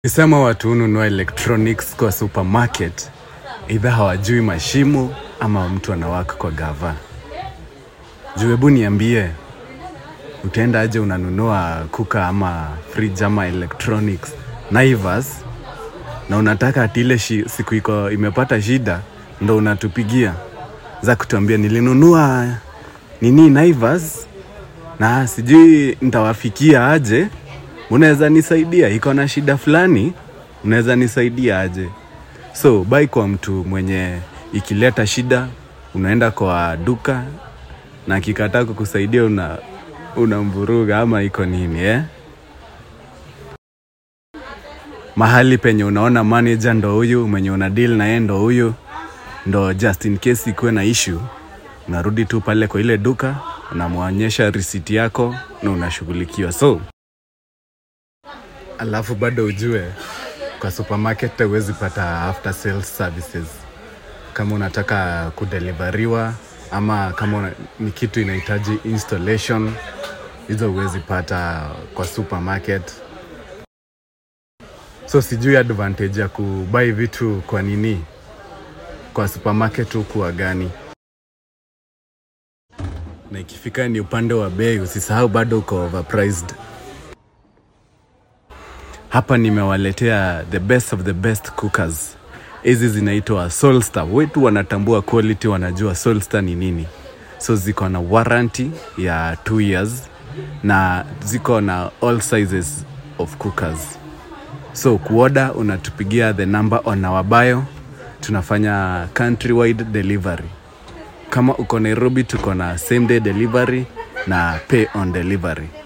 Kisema watu hununua electronics kwa supermarket, either hawajui mashimo ama mtu anawaka kwa gava. Juu hebu niambie, utaenda aje unanunua kuka ama fridge ama electronics Naivas na unataka ati ile shi, siku iko imepata shida ndo unatupigia za kutuambia nilinunua nini Naivas na sijui nitawafikia aje unaweza nisaidia iko na shida fulani unaweza nisaidia aje so bai kwa mtu mwenye ikileta shida unaenda kwa duka na akikataa kukusaidia una unamvuruga ama iko nini eh? mahali penye unaona manager ndo huyu mwenye una deal na yeye ndo huyu ndo just in case ikuwe na issue unarudi tu pale kwa ile duka unamwonyesha risiti yako na unashughulikiwa so alafu bado ujue kwa supermarket huwezi pata after sales services kama unataka kudeliveriwa ama kama una, ni kitu inahitaji installation hizo huwezi pata kwa supermarket so sijui advantage ya kubai vitu kwa nini kwa supermarket hukuwa gani na ikifika ni upande wa bei usisahau bado uko overpriced hapa nimewaletea the best of the best cookers hizi zinaitwa solstar wetu wanatambua quality wanajua solstar ni nini so ziko na warranty ya 2 years na ziko na all sizes of cookers so kuoda unatupigia the number on our bio tunafanya countrywide delivery kama uko nairobi tuko na same day delivery na pay on delivery